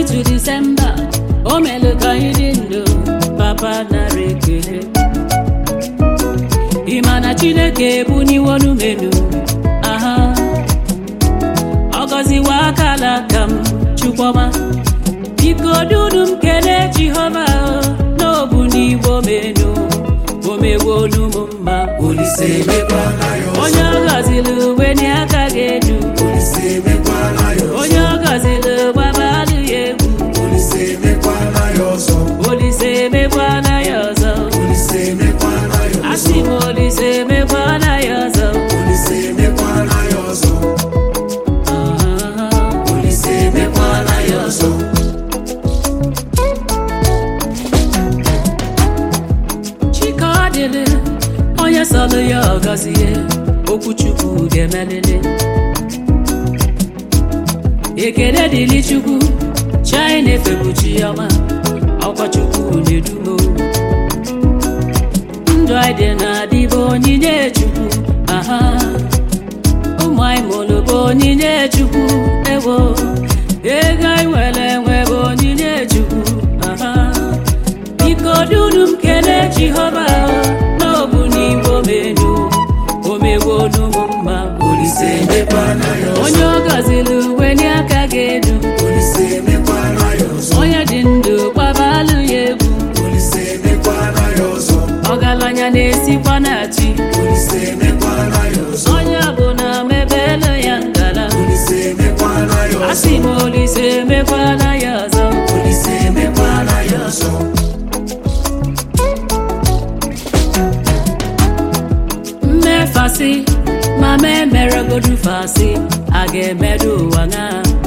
to December o melu ka anyị dị ndụ papa nara ekele ị ma na chineke ebuniwonu menu aha ọ gọziwa akala aka m chukwuma biko dunu m kelee jehova n'obu n'igbo menu o mewonu m mma Olise emekwana ya ọzọ. onye ọ gọziri uwe n'aka ga-edu Olise emekwana ya ọzọ. onye ọ gọziri gbabalụ ya egwu Olise emekwana ya ọzọ. olise emekwana ya ọzọ Olise emekwana ya ọzọ. asị m olise emekwana ya ọzọ Olise emekwana ya ọzọ. Ah, Olise emekwana ya ọzọ. chike ọ dịrị onye sọlụ ya ọgọzie okwuchukwu ga-emelele ekele dịrị chukwu china efebu chiọma ọkwa chukwu na-edumo ndụ anyị dị na-adịbụ onyinye chukwu aha ụmụ anyị mụrụ bụ onyinye chukwu ewo ego anyị nwere enwe bụ onyinye chukwu aha biko dunu m kelee jehova n'obu n'igbo menu omewonu m mma Olise emekwana ya ọzọ. onye ọ gọziri uwe n'aka ga-edu Olise emekwana ya ọzọ. onye dị ndụ gbabalụ ya egwu Olise emekwana ya ọzọ. ọgaranya na-esikwa na chi Olise emekwana ya ọzọ. onye ọbụla mebelu ya ngala Olise emekwana ya ọzọ. asị m olise emekwana ya ọzọ Olise emekwana ya ọzọ. mmefasị ma ma emeregodu fasị a ga-emedu ụwa na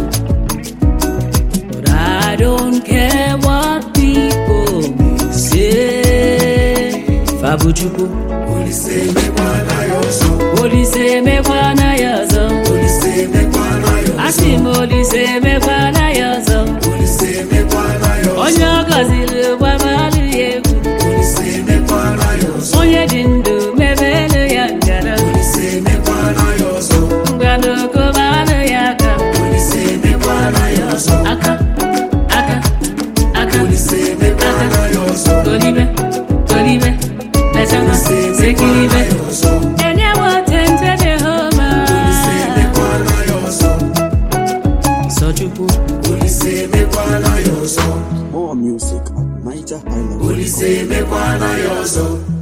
But I don't care what people may say. Fabuchukwu, Olise emekwana ya ọzọ. Olise emekwana ya ọzọ. Olise emekwana ya ọzọ. Asị m Olise emekwana ya ọzọ. Olise emekwana ya ọzọ. Onye ọ gọziri gbabalụ ya egwu. Olise emekwana ya ọzọ. Onye dị ndụ mebelu ya ngara. Olise emekwana ya ọzọ. Ngwanụkọbalụ ya aka. Olise emekwana ya ọzọ. Aka, aka, aka. Olise emekwana ya ọzọ. Golibe, golibe, letama, Olise emekwana sekiribe. ya ọzọ. Enyewo tente Jehova. Olise emekwana ya ọzọ. Sọchukwu. Olise emekwana ya ọzọ. More music at Niger Highland. Olise emekwana ya ọzọ.